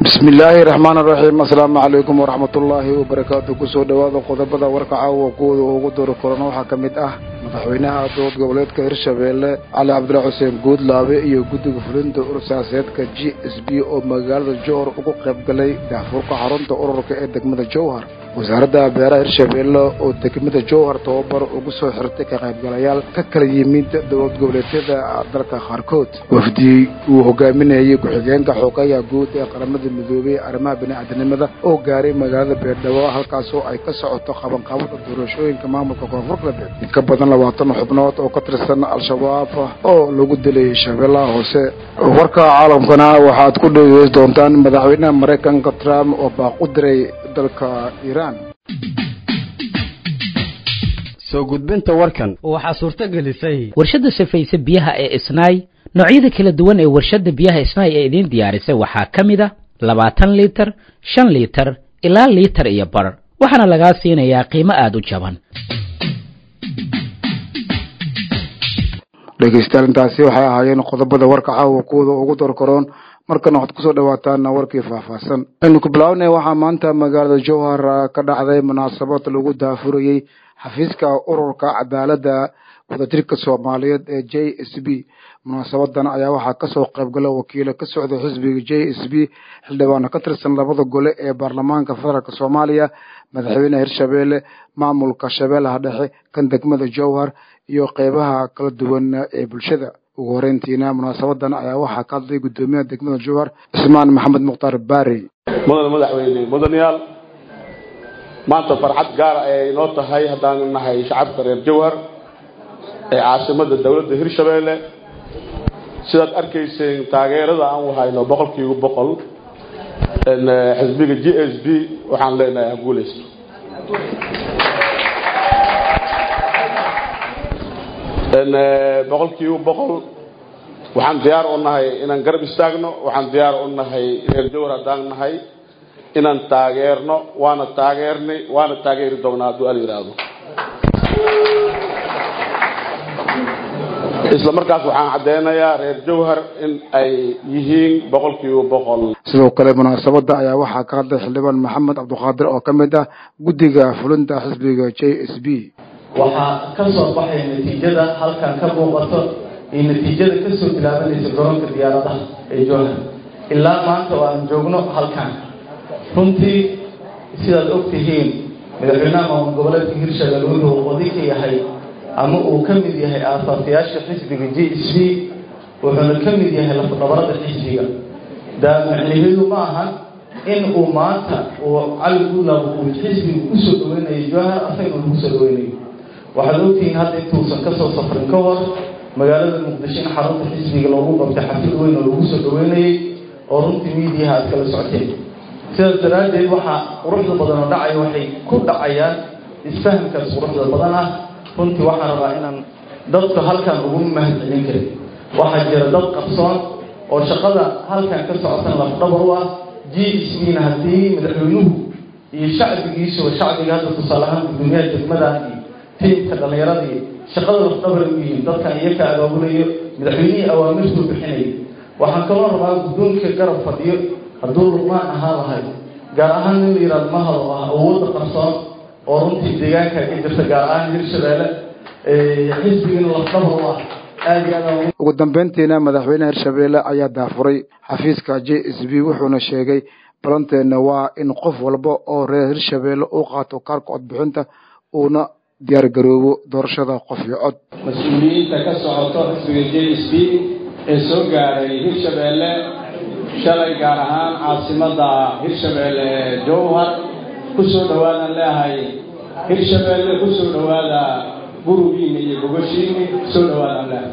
bismi illaahi raxmaan raxiim assalaamu calaykum waraxmat ullaahi wabarakaatu kusoo dhowaada qodobada warka caawa kuwooda ugu dori korana waxaa ka mid ah madaxweynaha dowlad goboleedka hirshabeelle cali cabdilla xuseen guudlaabe iyo guddiga fulinta urursiyaasadeedka g s b oo magaalada jowhar ugu qayb galay daafurka xarunta ururka ee degmada jowhar wasaaradda beeraha hirshabeelle oo degmada jowhar tababar ugu soo xirtay ka qaybgalayaal ka kala yimid dowlad goboleedyada dalka qaarkood wafdi uu hogaaminayay ku-xigeenka xoogayaha guud ee qaramada midoobey arrimaha bini'aadanimada oo gaaray magaalada beerdhabo halkaasoo ay ka socoto qabanqaabada doorashooyinka maamulka koonfur galbeed in ka badan labaatan xubnood oo ka tirsan al-shabaab oo lagu dilay shabeellaha hoose warka caalamkana waxaad ku dhegeysan doontaan madaxweynaha maraykanka trump oo baaq u diray dalka iiraan soo gudbinta warkan waxaa suurto gelisay warshadda safayse biyaha ee isnaay noocyada kala duwan ee warshadda biyaha isnaay ee idiin diyaarisay waxaa ka mid a labaatan liitar shan liitar ilaa liitar iyo bar waxaana lagaa siinayaa qiimo aada u jaban dhegeystayaal intaasi waxay ahaayeen qodobada warka caawa kuwooda ugu dorkaroon markana waxaad kusoo dhawaataan warkii faahfaahsan aynu ku bilaabnay waxaa maanta magaalada jowhar ka dhacday munaasabad lagu daafurayey xafiiska ururka cadaaladda wadajirka soomaaliyeed ee j s b munaasabadan ayaa waxaa kasoo qaybgala wakiilo ka socda xisbiga j s b xildhibaano ka tirsan labada gole ee baarlamaanka federaalk soomaaliya madaxweyneha hirshabeelle maamulka shabeellaha dhexe kan degmada jowhar iyo qeybaha kala duwan ee bulshada ugu horeyntiina munaasabadan ayaa waxaa ka hadlay guddoomiyaha degmada jowhar cismaan maxamed mukhtaar baari mudan madaxweyne mudanayaal maanta farxad gaara ayay noo tahay haddaan nahay shacabka reer jowhar ee caasimada dowladda hirshabeelle sidaad arkayseen taageerada aan wahayno boqolkiiba boqol xisbiga g s b waxaan leenahay ha guuleysto boqolkiiba boqol waxaan diyaar u nahay inaan garab istaagno waxaan diyaar u nahay reer jowhar haddaan nahay inaan taageerno waana taageernay waana taageeri doonaa hadduu al yidhaahdo isla markaas waxaan caddeynayaa reer jowhar in ay yihiin boqolkiiba boqol sidoo kale munaasabada ayaa waxaa ka hadlay xildhibaan maxamed cabdiqaadir oo ka mid ah guddiga fulinta xisbiga j s b waxaa ka soo baxay natiijada halkan ka muuqato iyo natiijada kasoo bilaabanaysa garoonka diyaaradaha ee jowhar ilaa maanta oo aan joogno halkan runtii sidaad og tihiin madaxweynaha maamul goboleedka hirshabelle wuxuu qodi ka yahay ama uu ka mid yahay aasaasiyaasha xisbiga j s b wuxuuna ka mid yahay lafdhabarada xisbiga daa macnaheedu ma ahan in uu maanta uu cali guulaab uu xisbiga kusoo dhaweynayo jowhar asagna lagu soo dhaweynayo waxaad ogtihiin hadda intuusan kasoo safrin ka hor magaalada muqdisho in xarunta xisbiga loogu qabtay xafid weyn oo lagu soo dhaweynayay oo runtii miidiyaha aad kala socoteen sidaas daraaddeed waxaa quruxda badan oo dhacaya waxay ku dhacayaan isfahamkaas quruxda badan ah runtii waxaan rabaa inaan dadku halkan ugu mahadcelin karin waxaa jira dad qarsoon oo shaqada halkan ka socotan lafdhabar u ah g s bna haddii madaxweynuhu iyo shacbigiisuba shacbiga hadda tusaale ahaan gudoomiyaha degmadan iyo tiimka dhallinyaradii shaqada lafdhabar u yihiin dadkan iyaka abaabulayo madaxweynihii awaamirtuu bixinaya waxaan kaloo rabaa guddoonka garab fadhiyo hadduu luqmaan ahaa lahay gaar ahaan nin la yihahdo mahad oo ah awoodda qarsoon oo runtii deegaanka ka jirta gaar ahaan hirshabeelle xisbigana lafdhabar u ah aada iyo aad ugu dambeyntiina madaxweyneha hirshabeelle ayaa daafuray xafiiska j s b wuxuuna sheegay balanteenna waa in qof walba oo reer hirshabeelle uu qaato kaarka codbixinta uuna diyaargaroobo doorashada qof iyo cod mas-uuliyiinta ka socoto xisbiga j s b ee soo gaaray hirshabeelle shalay gaar ahaan caasimada hirshabeelle ee jowhar kusoo dhawaadaan leeahay hirshabeelle kusoo dhawaada gurugiina iyo gogoshiini kusoo dhawaadaan leeahay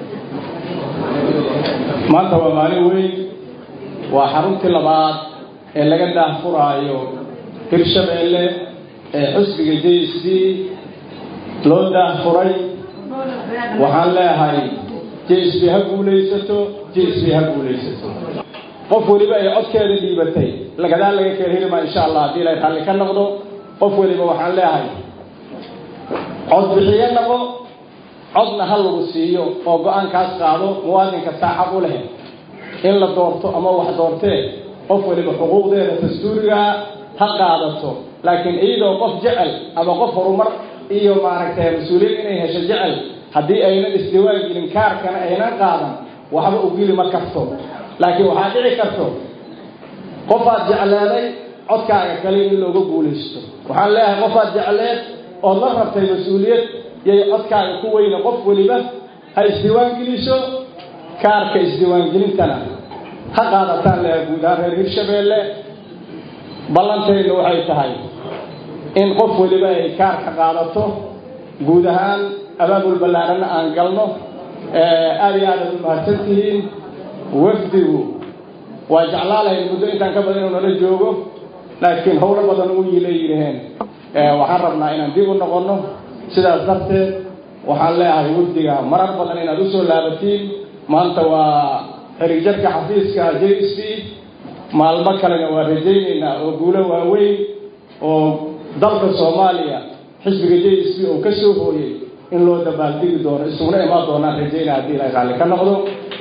maanta waa maalin weyn waa xaruntii labaad ee laga daahfuraayo hirshabeelle ee xusbiga j s b loo daahfuray waxaan leeahay j s b ha guulaysato j s b ha guulaysato qof weliba ay codkeeda dhiibatay lagadaa laga kala heli maa insha allah haddii ilay raalli ka noqdo qof weliba waxaan leeahay cod bixiyo noqo codna ha lagu siiyo oo go-aankaas qaado muwaadinka saacad u leh in la doorto ama wax doortee qof waliba xuquuqdeeda dastuuriga ha qaadato laakiin iyadoo qof jecel ama qof horumar iyo maaragtay mas-uuliyad inay hesho jecel haddii aynan isdiwaan gelin kaarkana aynan qaadan waxba u geli ma karto laakiin waxaa dhici karto qofaad jecleeday codkaaga kale in looga guulaysto waxaan leeyahay qofaad jecleed ood la rabtay mas-uuliyad yay codkaaga ku weyne qof weliba ha isdiiwaan geliso kaarka isdiiwaangelintana ha qaadataan leha guud ahaan reer hirshabeelle ballantaynu waxay tahay in qof weliba ay kaarka qaadato guud ahaan abaabul ballaarana aan galno aada iyo aad aad u mahadsan tihiin wafdigu waa jeclaalahayn muddo intaan ka badan inuu nala joogo laakiin howlo badan u yilay yidhaheen waxaan rabnaa inaan dib u noqonno sidaas darteed waxaan leeyahay wafdiga marar badan inaad usoo laabatiin maanta waa xiriigjarka xafiiska j s b maalmo kalena waa rajaynaynaa oo guulo waaweyn oo dalka soomaaliya xisbiga j s b oo ka soo hooyay in loo dabaaldigi doono isuguna imaan doonaan rajaynaa haddii ilahay raalli ka noqdo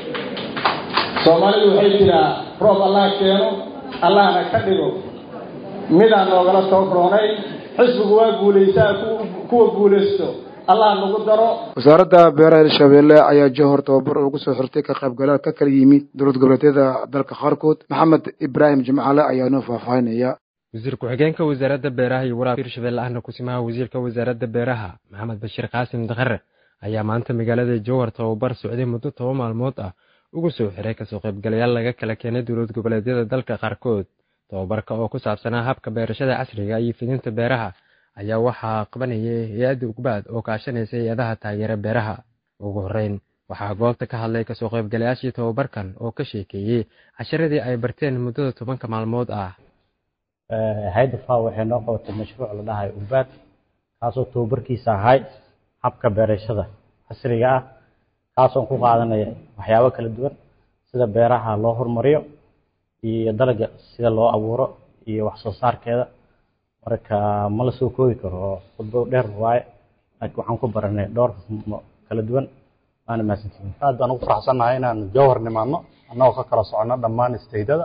soomaalidu waxay tiraa roob allah keeno allahna ka dhigo midaan noogala toobroonay xisbigu waa guulaysaa kuwa guulaysto allah nagu daro wasaaradda beeraha hirshabeelle ayaa johor tababar ugu soo xirtay ka qaybgalaad ka kala yimid dowlad goboleedyada dalka qaarkood maxamed ibraahim jimcale ayaa noo faahfaahinaya wasiir ku-xigeenka wasaaradda beeraha iyo waraabka hirshabelle ahna kusimaha wasiirka wasaaradda beeraha maxamed bashiir qaasim dakhare ayaa maanta magaalada jowhar tababar socday muddo toba maalmood ah ugu soo xiray kasoo qaybgalayaal laga kala keenay dowlad goboleedyada dalka qaarkood tababarka oo ku saabsanaa habka beerashada casriga iyo fidinta beeraha ayaa waxaa qabanayay hay-adda ugbaad oo kaashanaysa hay-adaha taageera beeraha ugu horreyn waxaa goobta ka hadlay kasoo qaybgalayaashii tababarkan oo ka sheekeeyey casharadii ay barteen muddada tobanka maalmood ah hay-adda faw waxay noo qabatay mashruuc la dhahay ugbaad kaasoo tababarkiisa ahay habka beerashada casriga ah kaasoon ku qaadanaya waxyaabo kala duwan sida beeraha loo horumariyo iyo dalaga sida loo abuuro iyo wax soo saarkeeda marka ma la soo koobi karo oo khudbo dheer waaye laakiin waxaan ku baranay dhowr kala duwan waana mahadsantihiin aad baan ugu faraxsannahay inaan jowhar nimaadno annagoo ka kala socono dhammaan isteydada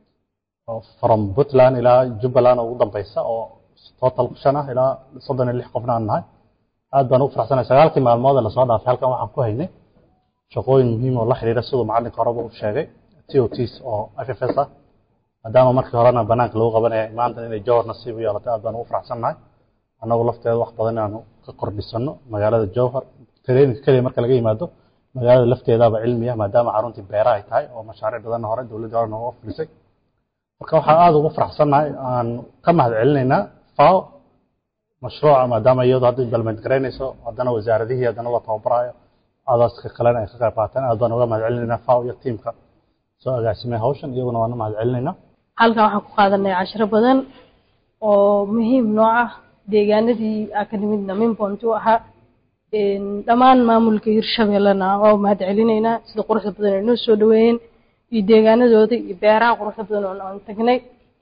from puntland ilaa jubbaland oo ugu dambeysa oo total shan ah ilaa soddon iyo lix qofna aan nahay aad baan ugu faraxsannahay sagaalkii maalmood ee lasoo dhaafay halkan waxaan ku haynay shaqooyin muhiim oo la xiriira siduu macallinka horeba u sheegay t o ts oo f f s ah maadaama markii horena banaanka lagu qabanaya maanta inay jowhar nasiib u yeelatay aad baan ugu faraxsannahay annagu lafteeda wax badan inaanu ka kordhisano magaalada jowhar traininka keliya marka laga yimaado magaalada lafteedaaba cilmi ah maadaama caruntii beera ay tahay oo mashaariic badanna hore dowladdii hore nooga fulisay marka waxaan aada ugu faraxsannahay aan ka mahad celinaynaa fao mashruuca maadaama iyadu hadda implement garaynayso haddana wasaaradihii haddana la tababaraayo adaska kalena ay ka qayb qaataan aad baan uga mahad celinaynaa fao iyo tiimka soo agaasimay hawshan iyaguna waana mahad celinaynaa halkan waxaan ku qaadanay cashiro badan oo muhiim nooc ah deegaanadii aa ka nimidna minbont u ahaa dhammaan maamulka hirshabellena waa mahad celinaynaa sida quruxda badan ay noo soo dhaweeyeen iyo deegaanadooda iyo beeraha quruxda badan oo aan tagnay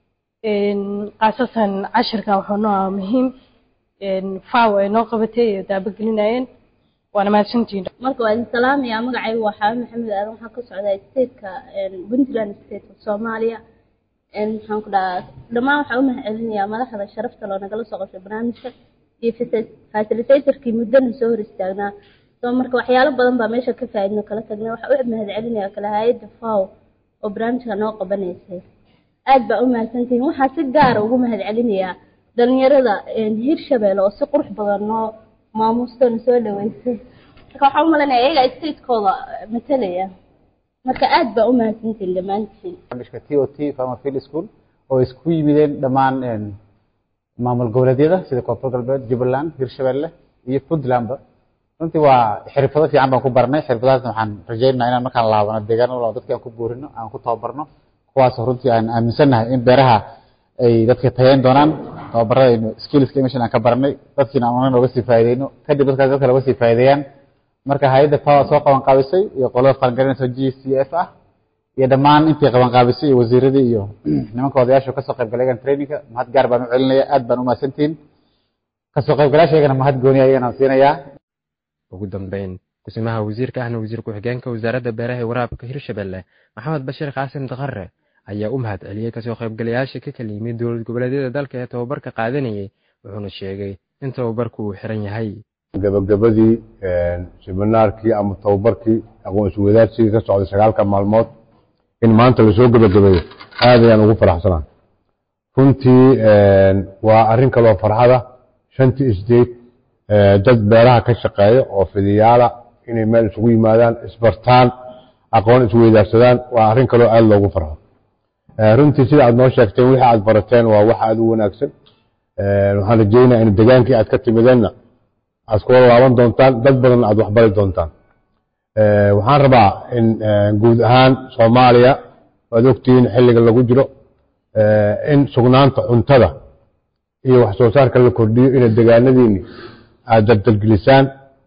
khaasatan cashirkan wuxuu noo ahaa muhiim faw ay noo qabatay ee daabagelinayeen waana mahadsantihiin marka waa idin salaamaya magacaygu waa xaabi maxamed aadan waxaan ka socdaa stateka puntland state of soomaaliya maxaan ku dhahaa dhammaan waxaan u mahad celinayaa madaxda sharafta loo nagala soo qabshay barnaamijka iyo facilitatorkii muddana soo hor istaagnaa soo marka waxyaalo badan baa meesha ka faaidno kala tagnay waxaa u mahad celinaya kale hay-adda faw oo barnaamijka noo qabanaysay aad baa u mahadsantihiin waxaa si gaara ugu mahad celinayaa dhalinyarada hirshabelle oo si qurux badan noo maamuustona soo dhaweysay marka waxaan u malanaya iyaga statekooda matalaya marka aad baa u mahadsantihiin dhammaantiin barnaamijka t o t farmer field school oo isku yimideen dhammaan maamul goboleedyada sida koonfur galbeed jubbaland hirshabelle iyo puntlandba runtii waa xirfado fiican baan ku baranay xirfadahaasna waxaan rajaynaynaa inaan markaan laabano deegaano walba dadka aan ku buurino aan ku tababarno kuwaasoo runtii aan aaminsannahay in beeraha ay dadka tayayn doonaan tababaradaynu skillska meeshan aan ka baranay dadkiina aan nooga sii faa'iideyno kadib dadkaas dadka looga sii faa'iideeyaan marka hay-adda power soo qaban qaabisay iyo qolada qarangarinaysa g c f ah iyo dhammaan intii qaban qaabisay iyo wasiiradii iyo nimanka odayaasha kasoo qayb galaygan trainingka mahad gaar baan u celinaya aad baan u mahadsantihiin kasoo qaybgalaasha iyagana mahad gooni ayagana siinayaa ugu dambeyn kusimaha wasiirka ahna wasiir ku-xigeenka wasaaradda beeraha ee waraabka hirshabelle maxamed bashiir qaasim dakhare ayaa u mahad celiyey kasoo qaybgalayaasha ka kala yimid dowlad goboleedyada dalka ee tababarka qaadanayay wuxuuna sheegay in tababarku uu xiran yahay gabagabadii siminaarkii ama tababarkii aqoonsi wadaarsigii ka socday sagaalka maalmood in maanta lasoo gabagabeeyo aad ayaan ugu faraxsanahay runtii waa arrin kaloo farxada shantii isdeed dad beeraha ka shaqeeya oo fidiyaala inay meel isugu yimaadaan isbartaan aqoon isweydaarsadaan waa arrin kaloo aad loogu farxo runtii sida aad noo sheegteen wixii aad barateen waa wax aad u wanaagsan waxaan rajeynaya in degaankii aad ka timideenna aad kula laaban doontaan dad badanna aad waxbari doontaan waxaan rabaa in guud ahaan soomaaliya waad ogtihiin xilliga lagu jiro in sugnaanta cuntada iyo wax soo saarka la kordhiyo inay degaanadiinni aad daldalgelisaan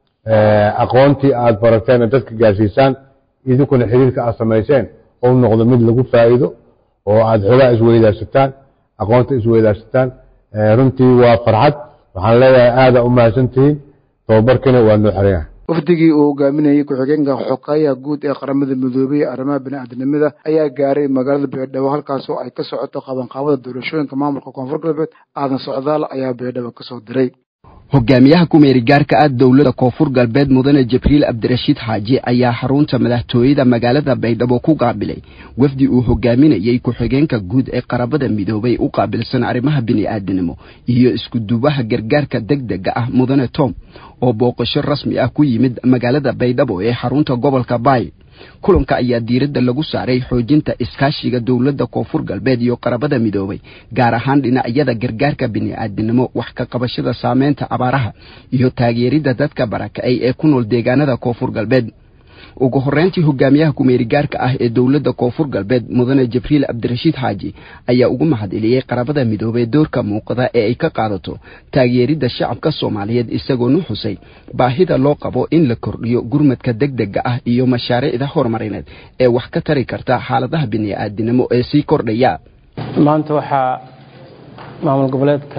aqoontii aad barateena dadka gaarsiisaan idinkuna xiriirka aad samayseen ou noqdo mid lagu faa'iido oo aad xogaa isweydaarsataan aqoonta isweydaarsataan runtii waa farxad waxaan leeyahay aada u mahadsantihiin tababarkiina waa noo xiran yahay wafdigii uu hogaaminayey ku-xigeenka xoqeeyaha guud ee qaramada midoobey ee arrimaha bini'aadanimada ayaa gaaray magaalada beerdhabo halkaasoo ay ka socoto qabanqaabada doorashooyinka maamulka koonfur galbeed aadan socdaal ayaa beerdhabo kasoo diray hogaamiyaha kumeeri gaarka ah dowladda koonfur galbeed mudane jibriil cabdirashiid xaaji ayaa xarunta madaxtooyada magaalada baydhabo ku qaabilay wafdi uu hogaaminayey ku-xigeenka guud ee qarabada midoobay u qaabilsan arrimaha bini'aadanimo iyo iskudubaha gargaarka degdega ah mudane tom oo booqasho rasmi ah ku yimid magaalada baydhabo ee xarunta gobolka baay kulanka ayaa diiradda lagu saaray xoojinta iskaashiga dowladda koonfur galbeed iyo qarabada midoobay gaar ahaan dhinacyada gargaarka bini'aadanimo wax ka qabashada saameynta abaaraha iyo taageeridda dadka barakacay ee ku nool deegaanada koonfur galbeed ugu horreyntii hogaamiyaha kumeerigaarka ah ee dowladda koonfur galbeed mudane jibriil cabdirashiid xaaji ayaa ugu mahad celiyey qarabada midoobey doorka muuqda ee ay ka qaadato taageeridda shacabka soomaaliyeed isagoonu xusay baahida loo qabo in la kordhiyo gurmadka degdega ah iyo mashaariicda horumarineed ee wax ka tari karta xaaladaha bini'aadanimo ee sii kordhaya maanta waxaa maamul goboleedka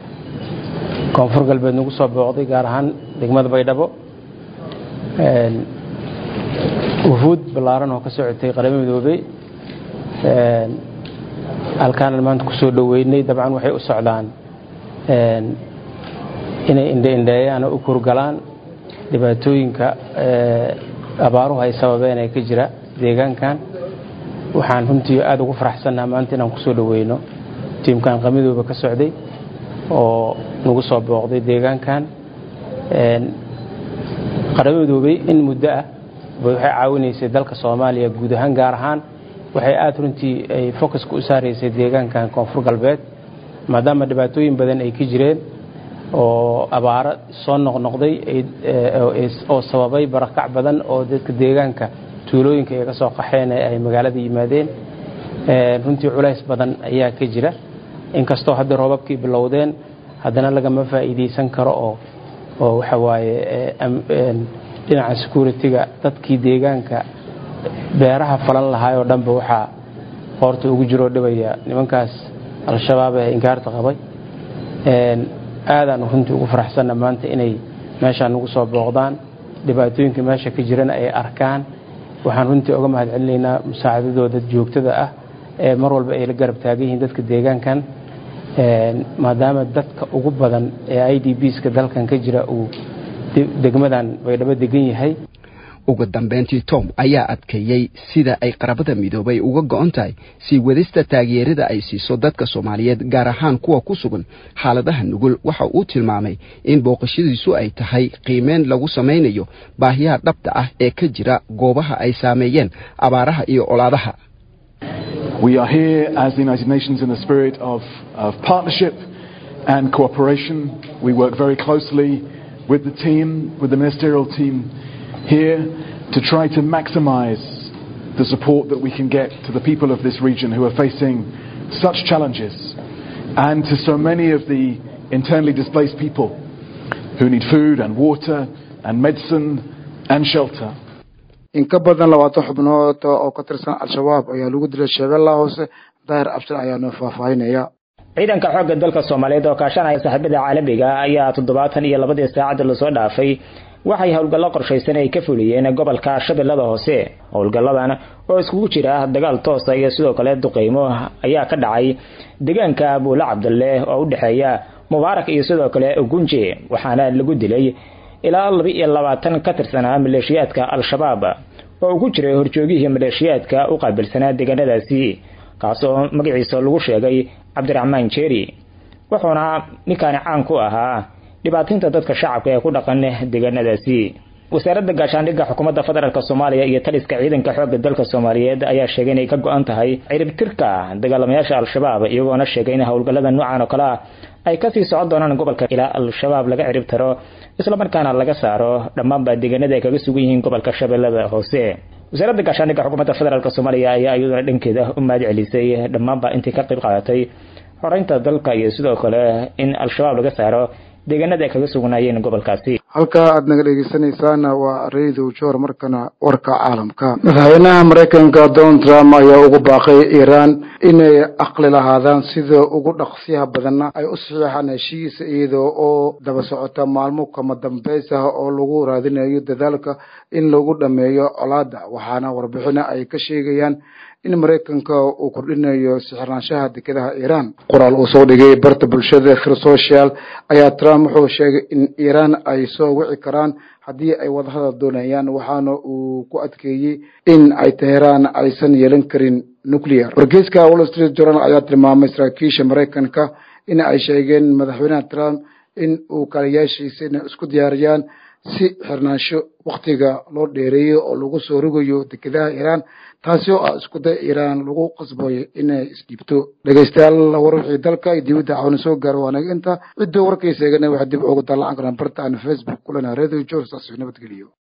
koonfur galbeed nagu soo booqday gaar ahaan degmada baydhabo wufuud ballaaran oo ka socotay qaramo midoobey halkaanan maanta kusoo dhoweynay dabcan waxay u socdaan inay indheindheeyaan oo u kurgalaan dhibaatooyinka abaaruhu ay sababeen ee ka jira deegaankan waxaan runtii aada ugu faraxsannaha maanta inaan kusoo dhoweyno tiimkan qamadooba ka socday oo nagu soo booqday deegaankan qaramo midoobey in muddo ah waxay caawinaysay dalka soomaaliya guud ahaan gaar ahaan waxay aada runtii ay focuska u saaraysay deegaankan koonfur galbeed maadaama dhibaatooyin badan ay ka jireen oo abaaro soo noqnoqday oo sababay barakac badan oo dadka deegaanka tuulooyinka ay ka soo qaxeen ee ay magaalada yimaadeen runtii culays badan ayaa ka jira inkastoo hadda roobabkii bilowdeen haddana lagama faa'iidaysan karo oo oo waxa waaye dhinaca security-ga dadkii deegaanka beeraha falan lahaay oo dhanba waxaa qoorta ugu jiroo dhibaya nimankaas al-shabaab ee inkaarta qabay aadaanu runtii ugu faraxsanna maanta inay meeshaan nagu soo booqdaan dhibaatooyinka meesha ka jirana ay arkaan waxaan runtii oga mahad celinaynaa musaacadadooda joogtada ah ee mar walba ay la garab taagan yihiin dadka deegaankan maadaama dadka ugu badan ee i d bska dalkan ka jira uu degmadan baydhabo degan yahay ugu dambeyntii tom ayaa adkeeyey sida ay qarabada midoobay uga go-on tahay sii wadista taageerada ay siiso dadka soomaaliyeed gaar ahaan kuwa ku sugan xaaladaha nugul waxa uu tilmaamay in booqashadiisu ay tahay qiimeyn lagu samaynayo baahiyaha dhabta ah ee ka jira goobaha ay saameeyeen abaaraha iyo colaadaha We are here as the United Nations in the spirit of, of partnership and cooperation. We work very closely with the team, with the ministerial team here to try to maximize the support that we can get to the people of this region who are facing such challenges and to so many of the internally displaced people who need food and water and medicine and shelter. in ka badan labaatan xubnood oo ka tirsan al-shabaab ayaa lagu dilay shabeellaha hoose daahir abshir ayaa noo faahfaahinaya ciidanka xoogga dalka soomaaliyeed oo kaashanaya saaxiibada caalamiga ayaa toddobaatan iyo labadii saacad lasoo dhaafay waxay howlgallo qorshaysan ay ka fuliyeen gobolka shabeellada hoose howlgalladan oo iskugu jira dagaal toosa iyo sidoo kale duqeymo ayaa ka dhacay deegaanka buule cabdalle oo u dhexeeya mubaarak iyo sidoo kale gunje waxaana lagu dilay ilaa laba iyo labaatan ka tirsanaa maleeshiyaadka al-shabaab oo ugu jiray horjoogihii maleeshiyaadka u qaabilsanaa deegaanadaasi kaasoo magaciisa lagu sheegay cabdiraxmaan jeeri wuxuuna ninkaani caan ku ahaa dhibaatinta dadka shacabka ee ku dhaqan deegaanadaasi wasaaradda gaashaandhigga xukuumadda federaalk soomaaliya iyo taliska ciidanka xoogga dalka soomaaliyeed ayaa sheegay inay ka go-an tahay ciribtirka dagaalamayaasha al-shabaab iyagoona sheegay in howlgallada noocan oo kale ah ay kasii socon doonaan gobolka ilaa al-shabaab laga cirib taro islamarkaana laga saaro dhammaanba deegaanada ay kaga sugan yihiin gobolka shabeellada hoose wasaaradda gaashaandhigga xukuumadda federaalk soomaaliya ayaa iyaduna dhankeeda u mahad celisay dhammaanba intii ka qayb qaadatay xoreynta dalka iyo sidoo kale in al-shabaab laga saaro deegaanada ay kaga sugnaayeen gobolkaasi halkaa aad naga dhegeysanaysaana waa radio jor markana warka caalamka madaxweynaha maraykanka donald trump ayaa ugu baaqay iiraan inay aqli lahaadaan sida ugu dhaqsiyaha badanna ay u saxiixaan heshiis iyada oo daba socota maalmo kama dambays ah oo lagu raadinayo dadaalka in lagu dhameeyo colaada waxaana warbixina ay ka sheegayaan in maraykanka uu kordhinayo sixirnaanshaha dekedaha iiraan qoraal uu soo dhigay barta bulshada khir social ayaa trump wuxuu sheegay in iiraan ay soo wici karaan haddii ay wadahadal doonayaan waxaana uu ku adkeeyey in ay teheraan aysan yeelan karin nuclear wargeyska wall street journal ayaa tilmaamay saraakiisha maraykanka in ay sheegeen madaxweynaha trump in uu kaaliyaashiisa inay isku diyaariyaan si xirnaansho wakhtiga loo dheereeyo oo lagu soo rogayo dekedaha iiraan taasi oo ah iskuday iiraan lagu qasbayo inay isdhiibto dhegeystayaal war wixii dalka iyo dibadda cawna soo gaaro waanaga inta cidduu warkaysa eegana waxaa dib ugu dalacan karaan barta aan facebook kulana radio jor saas nabadgeliyo